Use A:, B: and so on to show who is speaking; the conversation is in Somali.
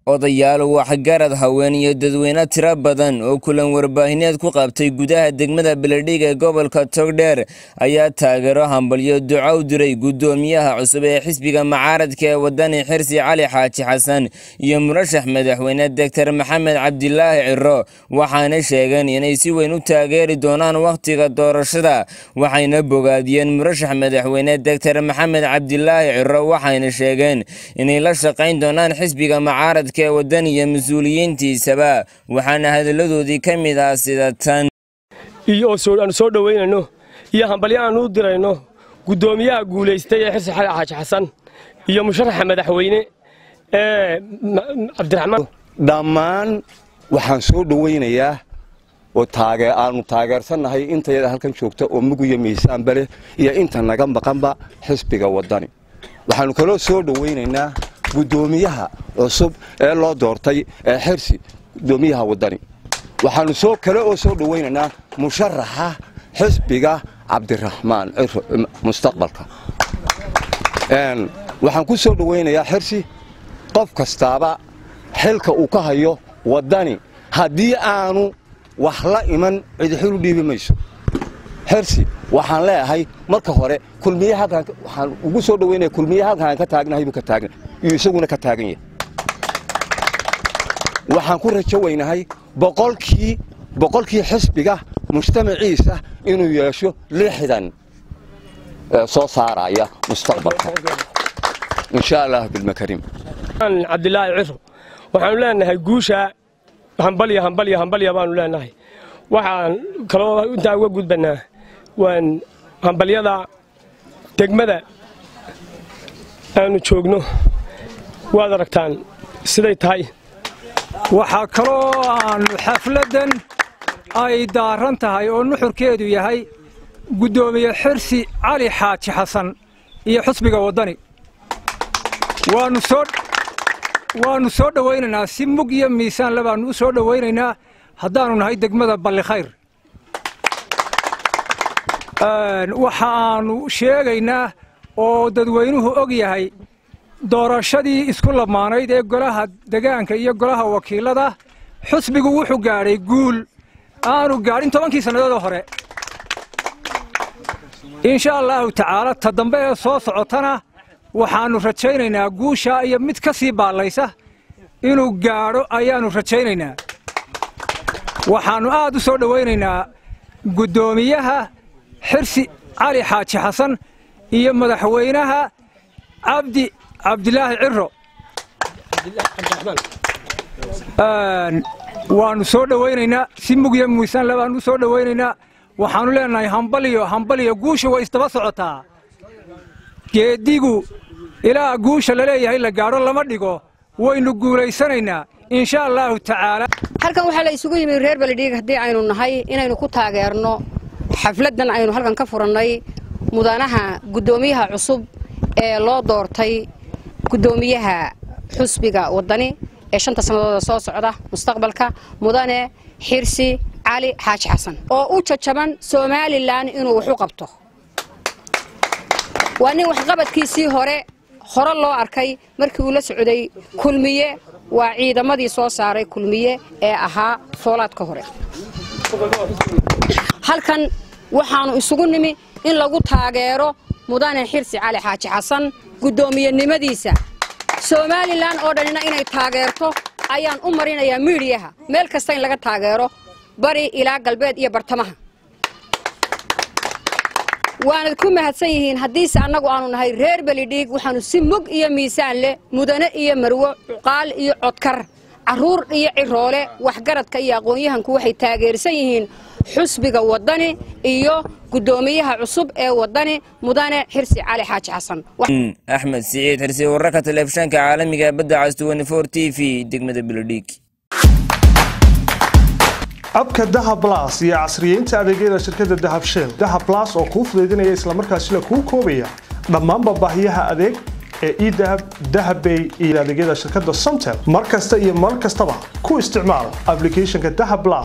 A: odayaal waxgarad haween iyo dadweyne tiro badan oo kulan warbaahineed ku qabtay gudaha degmada beledhig ee gobolka togdheer ayaa taageero hambalyo duco u diray guddoomiyaha cusub ee xisbiga mucaaradka ee wadani xirsi cali xaaji xasan iyo murashax madaxweyne doctor maxamed cabdilaahi ciro waxaana sheegeen inay si weyn u taageeri doonaan wakhtiga doorashada waxayna bogaadiyeen murashax madaxweyne doctor maxamed cabdilaahi ciro waxayna sheegeen inay la shaqayn doonaan xisbiga mucaaradka ee waddan iyo mas-uuliyiintiisaba waxaana hadalladoodii ka mid ah sida tan
B: iyo aanu soo dhowaynayno iyo hambalyo aanu u dirayno guddoomiyaha guulaystay ee xirsi xali xaaji xasan iyo musharaxa madaxweyne ee cabdiraxmaan
C: dhammaan waxaan soo dhowaynayaa oo aanu taageersannahay intayada halkan joogta oo mugiyo miisaanba leh iyo inta naga maqanba xisbiga waddani waxaannu kaloo soo dhowaynaynaa guddoomiyaha cusub ee loo doortay ee xirsi guddoomiyaha waddani waxaannu soo kale oo soo dhowaynaynaa musharaxa xisbiga cabdiraxmaan ciro mustaqbalka waxaan ku soo dhowaynayaa xirsi qof kastaaba xilka uu ka hayo waddani haddii aanu wax la iman cidixil u dhiibi mayso xirsi waxaan leeyahay marka hore kulmiye halkaan waxaan ugu soo dhawaynaya kulmiye halkaan ka taagnahay buu ka taagna iyo isaguna ka taagan yahay waxaan ku rajo weynahay boqolkii boqolkii xisbiga mujtamaciisa inuu yeesho lixdan soo saaraya mustaqbalka insha allah bilmakarim
B: cabdilaahi ciro waxaanu leenahay guusha hambalya hambalya hambalya baanu leenahay waxaan kaloo intaa uga gudbanaa waan hambalyada degmada aanu joogno waad aragtaan siday tahay
D: waxaa kaloo aanu xafladdan ay daaran tahay oo nuxurkeedu yahay guddoomiye xirsi cali xaaji xasan iyo xusbiga waddani waannu soo dhowaynaynaa si mug iyo miisaanle baannu u soo dhowaynaynaa haddaannu nahay degmada ballikhayr waxaannu sheegaynaa oo dadweynuhu og yahay doorashadii isku lamaanayd ee golaha degaanka iyo golaha wakiilada xusbigu wuxuu gaadhay guul aanu gaadhin tobankii sannadoodoo hore insha allaahu tacaala ta dambe ee soo socotana waxaannu rajaynaynaa guushaa iyo mid ka sii baallaysa inuu gaadho ayaannu rajaynaynaa waxaannu aad u soo dhowaynaynaa guddoomiyaha xirsi cali xaaji xasan iyo madaxweynaha cabdi cabdilaahi ciro waannu soo dhowaynaynaa si mugya miisaanle baannu u soo dhowaynaynaa waxaannu leenahay hambaliyo hambaliyo guusha way isdaba socotaa geeddigu ilaa guusha la leeyahay la gaadho lama dhigo waynu guulaysanaynaa insha allaahu tacaala
E: halkan waxaa la isugu yimi reer beledhiig haddii aynu nahay inaynu ku taageerno xafladdan aynu halkan ka furannay mudanaha guddoomiyaha cusub ee loo doortay guddoomiyaha xusbiga waddani ee shanta sannadooda soo socda mustaqbalka mudane xirsi cali xaaji xasan oo u jajaban somalilan inuu wax u qabto waa nin waxqabadkiisii hore hore loo arkay markii uu la socday kulmiye waa ciidamadii soo saaray kulmiye ee ahaa foolaadka hore halkan waxaannu isugu nimi in lagu taageero mudane xirsi cali xaaji xasan guddoomiyenimadiisa somalilan oo dhanina inay taageerto ayaan u marinayaa miidhiyaha meel kasta in laga taageero bari ilaa galbeed iyo bartamaha waanad ku mahadsan yihiin haddiise annagu aanu nahay reer belidhiig waxaannu si mug iyo miisaan leh mudane iyo marwo cuqaal iyo codkar carruur iyo ciroole waxgaradka iyo aqoon-yahanku waxay taageersan yihiin xusbiga waddani iyo guddoomiyaha cusub ee waddani mudane xirsi cali xaaji xasan
A: axmed siciid xirsi wararka telefishanka caalamiga badda cas t v degmada beledhiig
F: abka dahab blas iyo casriyeynta adeegyada shirkadda dahab shell dahab blas oo kuu fudaydinaya islamarkaasina kuu koobaya dhammaanba baahiyaha adeeg ee edahab dahabbay iyo adeegyada shirkadda somtel mar kasta iyo mar kastaba ku isticmaal ablicathonka dahab blas